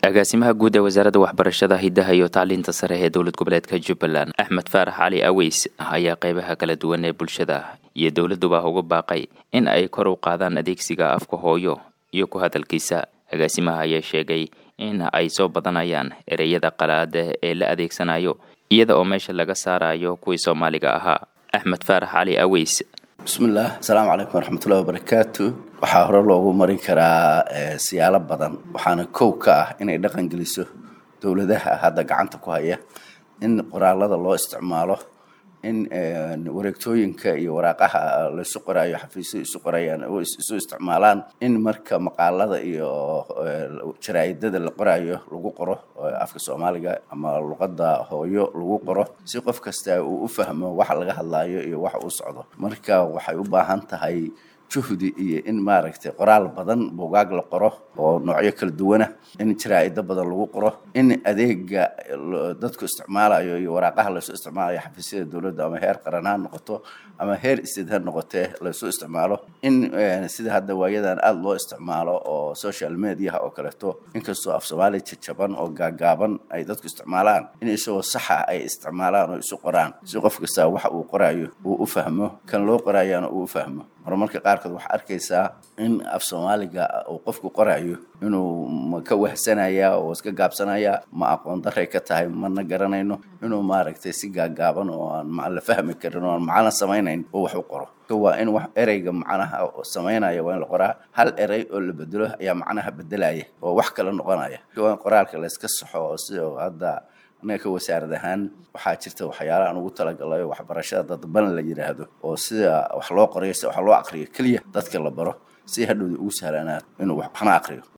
agaasimaha guud ee wasaaradda waxbarashada hidaha iyo tacliinta sare ee dowlad goboleedka jubbaland axmed faarax cali aweys ayaa qeybaha kala duwan ee bulshada iyo dowladuba uga baaqay in ay kor u qaadaan adeegsiga afka hooyo iyo ku hadalkiisa agaasimaha ayaa sheegay in ay soo badanayaan ereyada qalaada ee la adeegsanayo iyada oo meesha laga saarayo kuwii soomaaliga ahaa axmed faarax cali aweys bismillaah asalaamu calaykum waraxmatullahi wabarakaatu waxaa hore loogu marin karaa siyaalo badan waxaana kow ka ah inay dhaqan geliso dowladaha hadda gacanta ku haya in qoraalada loo isticmaalo in wareegtooyinka iyo waraaqaha laysu qoraayo xafiisyadu isu qorayaan isu isticmaalaan in marka maqaalada iyo jaraa'idada la qoraayo lagu qoro afka soomaaliga ama luqadda hooyo lagu qoro si qof kasta uu u fahmo waxa laga hadlaayo iyo waxa uu socdo marka waxay u baahan tahay juhdi iyo in maaragtay qoraal badan buugaag la qoro oo noocyo kala duwana in jaraa-ido badan lagu qoro in adeega dadku isticmaalayo iyo waraaqaha laysu isticmaalayo xafiisyada dowladda ama heer qaran ha noqoto ama heer sted ha noqotee laysu isticmaalo in sida hadda waayadan aada loo isticmaalo oo social mediaha oo kaleeto inkastoo af soomaaliya jajaban oo gaagaaban ay dadku isticmaalaan in isagoo saxa ay isticmaalaan oo isu qoraan si qof kasta waxa uu qoraayo uu u fahmo kan loo qoraayana uu u fahmo horumarka qaarkood waxaa arkaysaa in af soomaaliga uu qofku qorayo inuu ma ka wahsanaya oo iska gaabsanaya ma aqoon daray ka tahay mana garanayno inuu maaragtay si gaagaaban oo aan la fahmi karin oo aan macno samaynayn oo wax u qoro waa in wax ereyga macnaha samaynaya waa in la qoraa hal erey oo la bedelo ayaa macnaha bedelaya oo wax kala noqonaya waa in qoraalka layska saxo oo sida hadda annaga ka wasaarad ahaan waxaa jirta waxyaalaha aan ugu talagalayo waxbarashada dadban la yidhaahdo oo sida wax loo qorayo sida wax loo aqriyo keliya dadka la baro si hadhowda ugu sahlanaato inuu waxna aqriyo